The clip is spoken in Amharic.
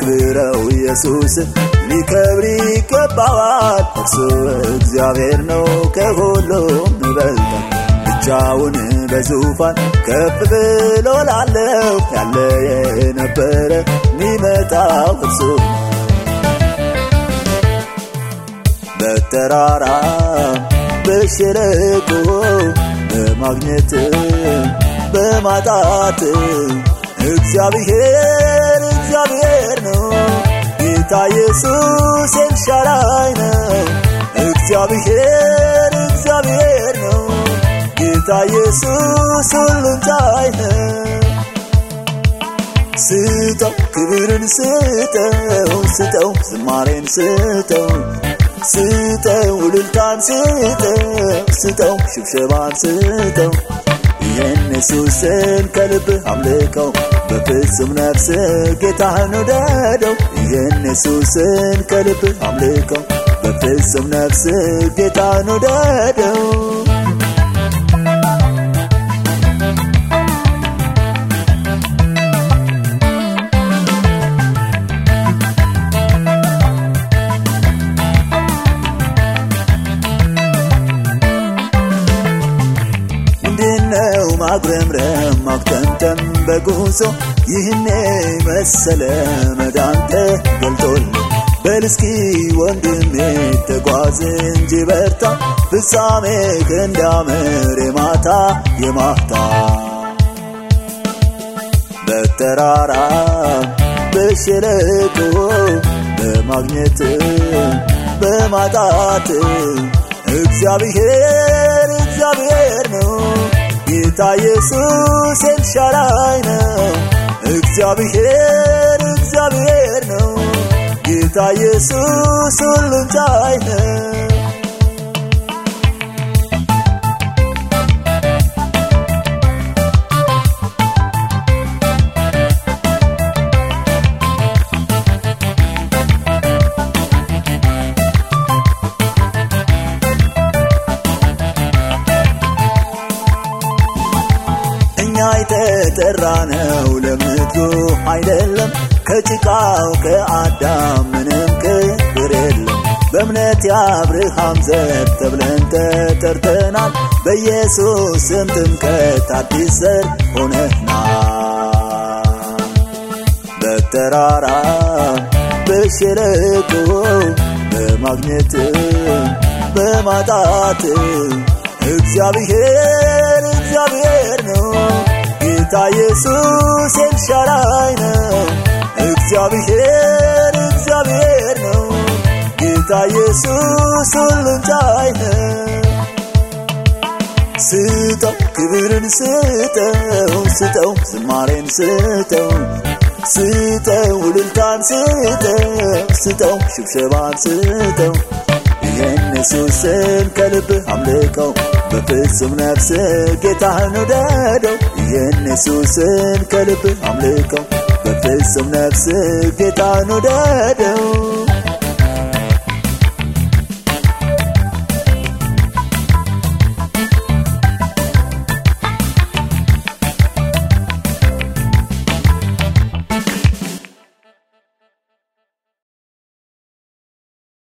አክብረው ኢየሱስ ሊከብር ይገባዋል። እርሱ እግዚአብሔር ነው ከሁሉም ይበልጣል። ብቻውን በዙፋን ከፍ ብሎ ላለው ያለ የነበረ ሚመጣው እርሱ በተራራ በሸለቆ በማግኘት በማጣት እግዚአብሔር እግዚአብሔር ነው። ጌታ ኢየሱስ ኤልሻዳይ ነው። እግዚአብሔር እግዚአብሔር ነው። ጌታ ኢየሱስ ሁሉን ቻይ ነው። ስጠው ክብርን ስጠው ስጠው ዝማሬን ስጠው ስጠው እልልታን ስጠው ስጠው ሽብሸባን ስጠው ኢየሱስን ከልብህ አምልከው በፍጹም ነፍስ ጌታህን ውደደው ኢየሱስን ከልብህ አምልከው በፍጹም ነፍስ ጌታህን ውደደው ምንድነው ማጉረምረም ማክተምተም በጉዞ ይህኔ መሰለ መዳንተ ገልጦል በልስኪ ወንድሜ ተጓዝ እንጂ በርታ ፍጻሜ እንዳምር የማታ የማታ በተራራ በሸለቆ በማግኘት በማጣት እግዚአብሔር እግዚአብሔር ነው። ጌታ ኢየሱስ ኤልሻዳይ ነው። እግዚአብሔር እግዚአብሔር ነው። ጌታ ኢየሱስ ሁሉን ቻይ ነው። እኛ የተጠራነው ለምድሩ አይደለም፣ ከጭቃው ከአዳም ምንም ክብር የለም። በእምነት የአብርሃም ዘር ተብለን ተጠርተናል። በኢየሱስ ስም ጥምቀት አዲስ ዘር ሆነናል። በተራራ በሸለቆ በማግኘት በማጣት እግዚአብሔር እግዚአብሔር ነው። ጌታ ኢየሱስ ኤልሻዳይ ነው። እግዚአብሔር እግዚአብሔር ነው። ጌታ ኢየሱስ ሁሉን ቻይ ነው። ስጠው ክብርን ስጠው ስጠው ዝማሬን ስጠው ስጠው እልልታን ስጠው ስጠው ሽብሸባን ስጠው ኢየሱስን ከልብህ አምልከው በፍጹም ነፍስ ጌታህን ውደደው ኢየሱስን ከልብህ አምልከው በፍጹም ነፍስ ጌታህን ውደደው